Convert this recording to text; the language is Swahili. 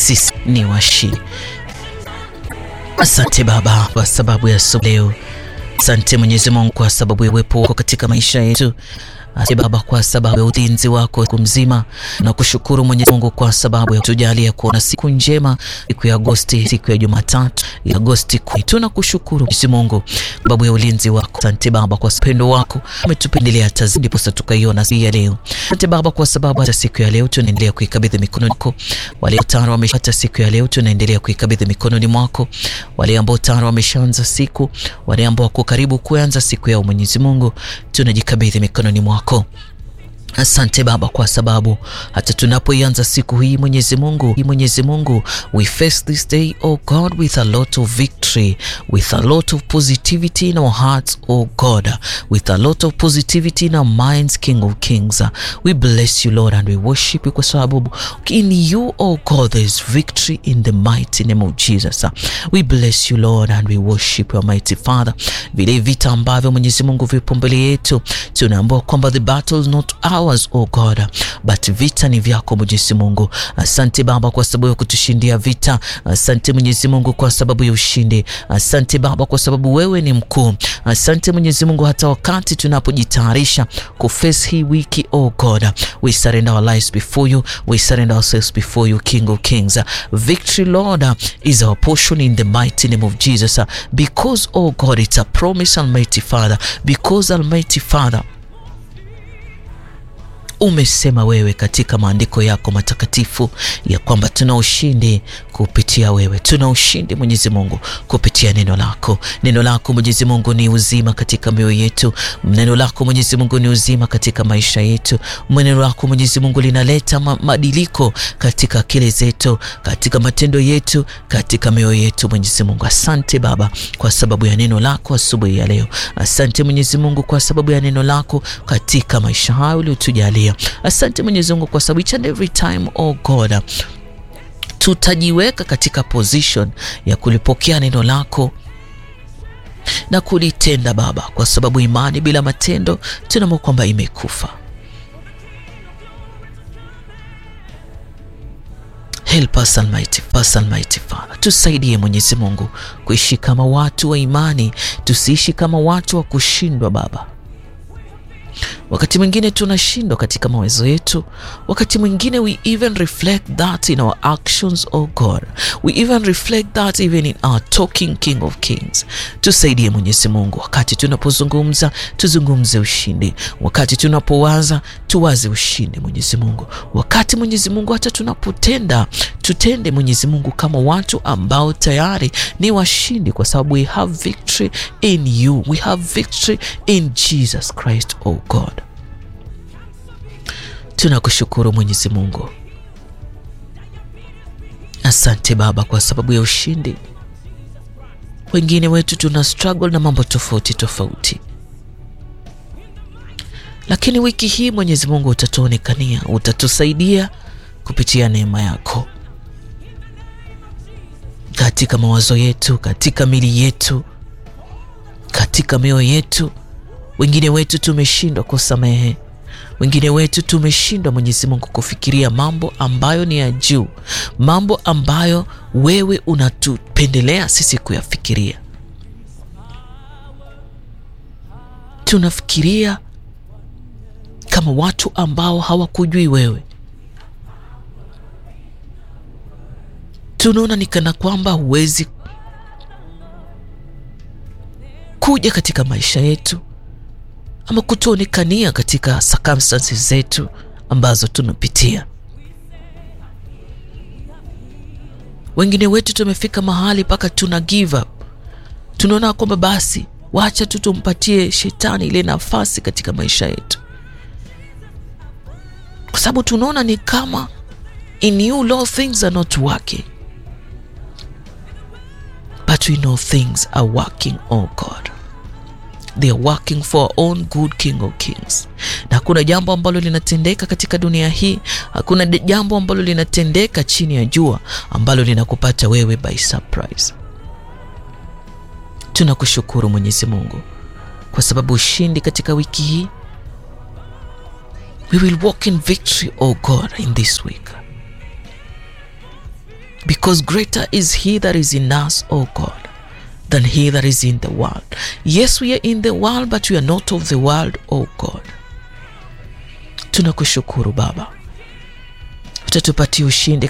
sisi ni washindi. Asante Baba kwa sababu ya siku leo. Asante Mwenyezi Mungu kwa sababu ya uwepo wako katika maisha yetu. Asante Baba kwa sababu ya ulinzi wako siku mzima, na kushukuru Mwenyezi Mungu kwa sababu ya kutujalia kuona siku njema, siku ya Agosti, siku ya Jumatatu ya Agosti kumi. Tunakushukuru Mwenyezi Mungu sababu ya ulinzi wako. Asante Baba kwa upendo wako umetupendelea tazidi, ndipo sasa tukaiona siku ya leo. Asante Baba kwa sababu hata siku ya leo tunaendelea kuikabidhi mikononi mwako. Wale tayari wameshapata siku ya leo, tunaendelea kuikabidhi mikononi mwako. Wale ambao tayari wameshaanza siku, wale ambao wako karibu kuanza siku yao, Mwenyezi Mungu tunajikabidhi mikononi mwako. Asante Baba kwa sababu hata tunapoianza siku hii Mwenyezi Mungu, Mwenyezi Mungu, we face this day oh God with a lot of victory, with a lot of positivity in our hearts oh God, with a lot of positivity in our minds King of Kings. We bless you Lord and we worship you kwa sababu in you oh God there is victory in the mighty name of Jesus. We bless you Lord and we worship you mighty Father. Vile vita ambavyo Mwenyezi Mungu vipo mbele yetu, tunaambiwa kwamba the battle is not ours oh God, but vita ni vyako Mwenyezi Mungu. Asante Baba kwa sababu ya kutushindia vita. Asante Mwenyezi Mungu kwa sababu ya ushindi. Asante Baba kwa sababu wewe ni mkuu. Asante Mwenyezi Mungu, hata wakati tunapojitayarisha kuface hii wiki oh God, we surrender our lives before you, we surrender ourselves before you King of Kings. Victory Lord is our portion in the mighty name of Jesus, because oh God it's a promise Almighty Father, because Almighty Father umesema wewe katika maandiko yako matakatifu ya kwamba tuna ushindi kupitia wewe, tuna ushindi Mwenyezi Mungu kupitia neno lako. Neno lako Mwenyezi Mungu ni uzima katika mioyo yetu. Neno lako Mwenyezi Mungu ni uzima katika maisha yetu. Neno lako Mwenyezi Mungu linaleta mabadiliko katika akili zetu, katika matendo yetu, katika mioyo yetu. Mwenyezi Mungu, asante Baba kwa sababu ya neno lako asubuhi ya leo. Asante Mwenyezi Mungu kwa sababu ya neno lako katika maisha hayo uliotujalia. Asante Mwenyezi Mungu kwa sababu each and every time oh God tutajiweka katika position ya kulipokea neno lako na kulitenda Baba, kwa sababu imani bila matendo tunaona kwamba imekufa. Help us Almighty, us Almighty Father, tusaidie Mwenyezi Mungu kuishi kama watu wa imani, tusiishi kama watu wa kushindwa Baba. Wakati mwingine tunashindwa katika mawazo yetu, wakati mwingine we even reflect that in our actions oh God, we even reflect that even in our talking King of Kings. Tusaidie Mwenyezi Mungu, wakati tunapozungumza tuzungumze ushindi, wakati tunapowaza tuwaze ushindi Mwenyezi Mungu, wakati Mwenyezi Mungu hata tunapotenda tutende Mwenyezi Mungu kama watu ambao tayari ni washindi, kwa sababu we have victory in you, we have victory in Jesus Christ oh God. Tunakushukuru Mwenyezi Mungu, asante Baba kwa sababu ya ushindi. Wengine wetu tuna struggle na mambo tofauti tofauti, lakini wiki hii Mwenyezi Mungu utatuonekania, utatusaidia kupitia neema yako katika mawazo yetu, katika mili yetu, katika mioyo yetu. Wengine wetu tumeshindwa kusamehe wengine wetu tumeshindwa Mwenyezi Mungu kufikiria mambo ambayo ni ya juu, mambo ambayo wewe unatupendelea sisi kuyafikiria. Tunafikiria kama watu ambao hawakujui wewe, tunaona ni kana kwamba huwezi kuja katika maisha yetu ama kutuonekania katika circumstances zetu ambazo tunapitia. Wengine wetu tumefika mahali mpaka tuna give up, tunaona kwamba basi wacha tu tumpatie shetani ile nafasi katika maisha yetu, kwa sababu tunaona ni kama in you Lord things are not working but we know things are working oh God they are working for our own good King of Kings. Na hakuna jambo ambalo linatendeka katika dunia hii, hakuna jambo ambalo linatendeka chini ya jua ambalo linakupata wewe by surprise. Tunakushukuru Mwenyezi Mungu kwa sababu ushindi katika wiki hii, we will walk in victory oh God in this week. because greater is he that is in us, O God, than he that is in the world. Yes, we are in the world, but we are not of the world, O God. Tunakushukuru Baba, utatupatia ushindi